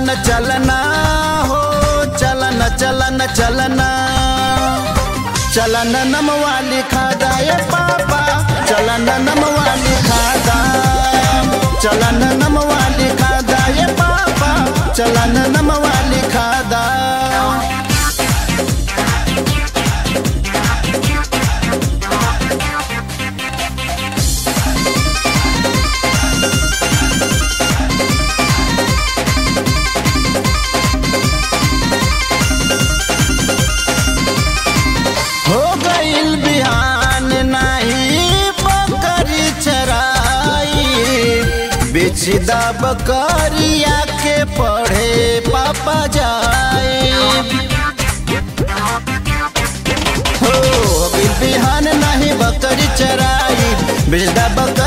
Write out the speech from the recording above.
चलन चलना हो चलन चलन चलना चलन नमवा लिखा दाए पापा चलन नमवा लिखा दा चलन नमवा लिखा दाए पापा चलन नमवा लिखा दा हो गईल बिहान नहीं बकरी चराई बेचदा बकरिया के पढ़े पापा जाए हो गईल बिहान नहीं बकरी चराई बेचदा बकरिया